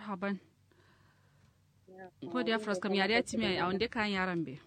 marhaban ko da fras kam yari ati mai a wanda kan yaran be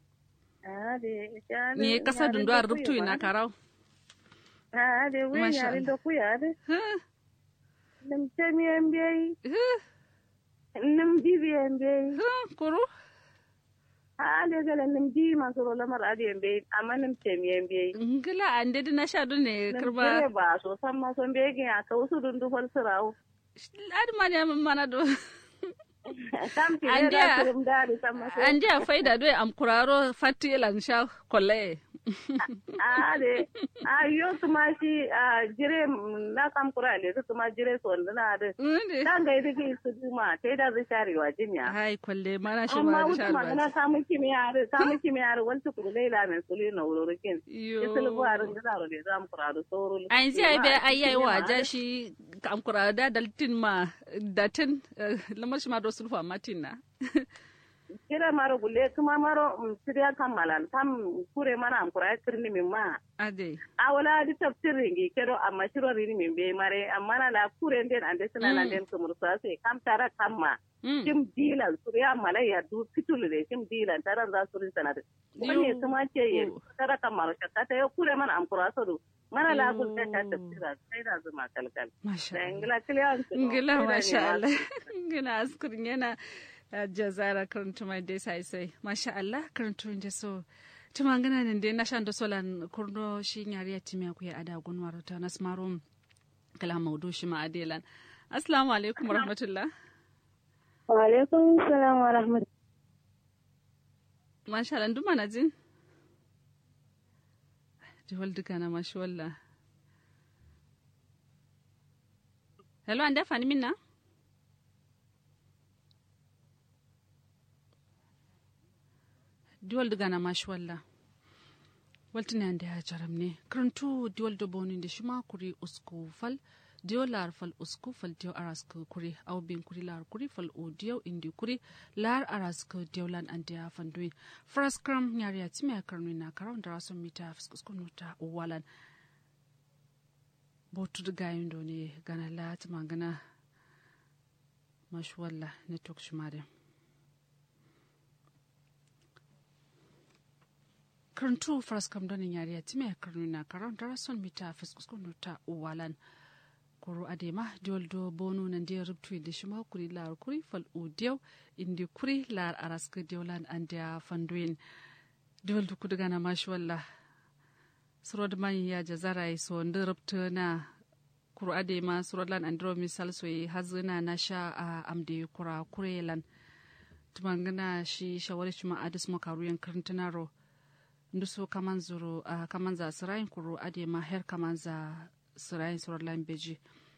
ne kasa dundu a rubtu ina karau Ah, de wen Masha yari Allah. da ku yari. Huh, Nim temi MBA, huh, nim bibi MBA. huh, kuru Ah, de gala nim bi masu rola mar adi MBA, amma nim temi MBA. ngila ande na sha don ne Nim kirba kire ba so san ma son bege ya ka usu dundu hol sirawo. adi ma ne mana do Kam ki Ande da a- kirim dadi san ma so. ande a faida do am kuraro fatti lan sha kolle Ah, de. Ah, yo tuma shi ah jire mm, na kam kura le su tuma jire so ndana de. Inde. Dan ga idi su duma, tai da zai shari wa jinya. hai kolle mana shi amma ma wuce sha magana ruwa samun kimiyya samun kimiyya wani tukuru laila mai sulu na wurorukin Yo. isulu buharin da zaro da zamu kura da sauro an ji ai bai ai yayi wa ja shi am kuraro da daltin ma datin eh, lamar shi ma do sulfa matin na kira maro gulle kuma maro mm, siriya kammalan kam kure mana am kura kirni min ma ade a wala di tafsir ringi kedo amma shiro rini min be mare amma na la kure den ande sina na den kumur sa se kam tara kamma Mm. kim dilan suriya malaya du fitul de kim dilan tara za suri sanade wani Yo. kuma ce ye Oh. tara kamar shakka ta yo kure mana am kura sodu mana la Yo. kul ta ta tafsira sai da zuma kalkal masha da Allah ingila kiliyan su ngila masha Allah ngila askurin yana uh, jazara karantu mai dai sai sai masha Allah karantu da so tuma ngana nan dai na shan da solan kurno shi nyari ya timi ku ya ada gunwar ta nasmarum kala maudu shi ma adelan assalamu alaikum warahmatullah wa alaikum salam wa rahmat masha Allah nduma na jin jihol duka na mashi wallah hello anda fani minna diwal daga na mashi wallah waltina ande ha jaram ne karantu diwal da bonin da shima kuri usku fal diyo lar fal usku fal diyo arask kuri aw bin kuri lar kuri fal o diyo indi kuri lar arask diyo lan ande ha fandui fras kram nyari ya timi karnu na karon da rason mita fiskuskun nuta walan botu da gayin do ne gana la tuma gana mashi wallah network shumare karantu faras kam donin yariya time karnu na karon dara son mita fiskuskun ta uwalan koro adema diol do bonu nan dia rubtu da shima kuri lar kuri fal u diaw indi kuri lar araska diolan andia fanduin diol du kudu gana mashi wallah surod man ya jazara so nda rubtu na kuro adema surod lan andro misal so yi hazina na sha a amde kura kurelan tumangana shi shawari shima adis makaruyan karantanaro nduso kaman zuru uh, kaman za sirayin kuro ade ma her kaman za sirayin surar lambeji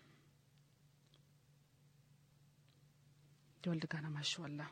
dole daga na mashi wallah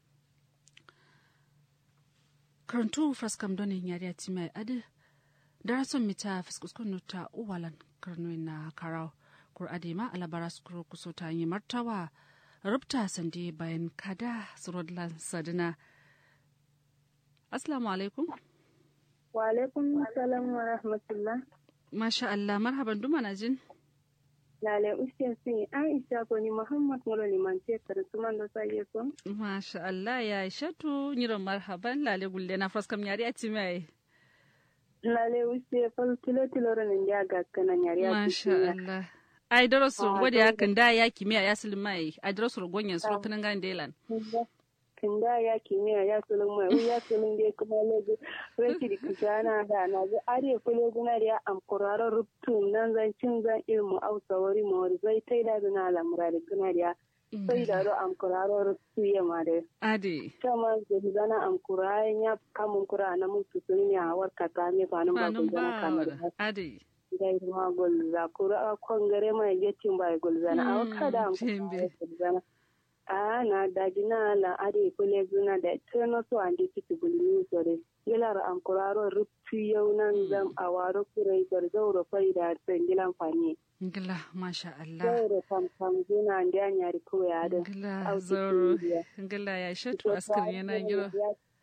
karantu fraskam donin yari a timai ade darason mita fiskuskun nuta uwalan karnoin na karau kur ade ma alabara skuro kuso ta yi martawa rubta sande bayan kada surodlan sadina assalamu alaikum wa alaikum salam wa rahmatullah Masha Allah, marhaban duma na jin. lale usiya sin aisha ko ni muhammad ngolo liman ce karatu man do sai so Masha Allah ya shatu nyiron marhaban lale gulle na fraskam yari a timai. lale usiya fal tilo tilo ran ya ga kana nyari ya Masha Allah. Ai darasu wadi ya kan da ya kimiya ya silmai. Ai darasu gonyen suro kanan gan delan. kinda ya kimiyya ya sulun mai wu ya sulun dai kuma logo rashi da kishana da na ga are kule guna da am kuraro rubtu nan zan cin zan ilmu ausa wari ma wari zai tai da na lamura da guna da sai da ro am kuraro rubtu ya ma da Ade. kama da zana am kurayen ya kamun kura na mutu sun ya warka ta ne ba nan ba Kwanan ku zana kamar ba. Ade. dai ma golza kura kongare mai getin ba golzana a kada am Jembe. golzana a na daji na la ade kule zuna da teno so ande kiti bulli sore yilar am kuraro ruptu yau nan zam a waro kurai gar zauro fai da tsengilan fani Ngila Masha Allah. zauro kam kam zuna ande anyari ko ya da Ngila zoro. Ngila ya shatu askar yana giro.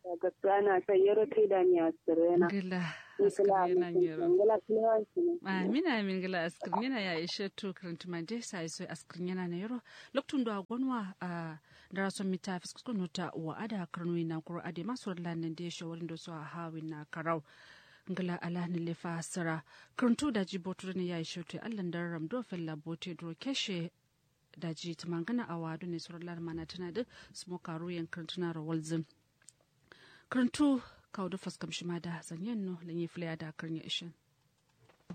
ga tsana sai yaro kai da ni asirena gila nikla askirina nyero ngala kilewanci ne amina amin gila askirina ya ishe to karantuma je sai so askirina na yero loktun do agwanwa a dara son mita fiskusko nota wa ada karnoi na kuro ade masu lanin da ya shawarin da su a hawin na karau ngala ala ni lefa sara karantu da ji botu ne ya ishe to allan da ram do fella bote do keshe da ji tumangana a wadu ne surar mana tana da smoka ruyan karantuna rawalzin karantu kawo da faskam shi ma da zanyen no lanyi filaya da karnya ishin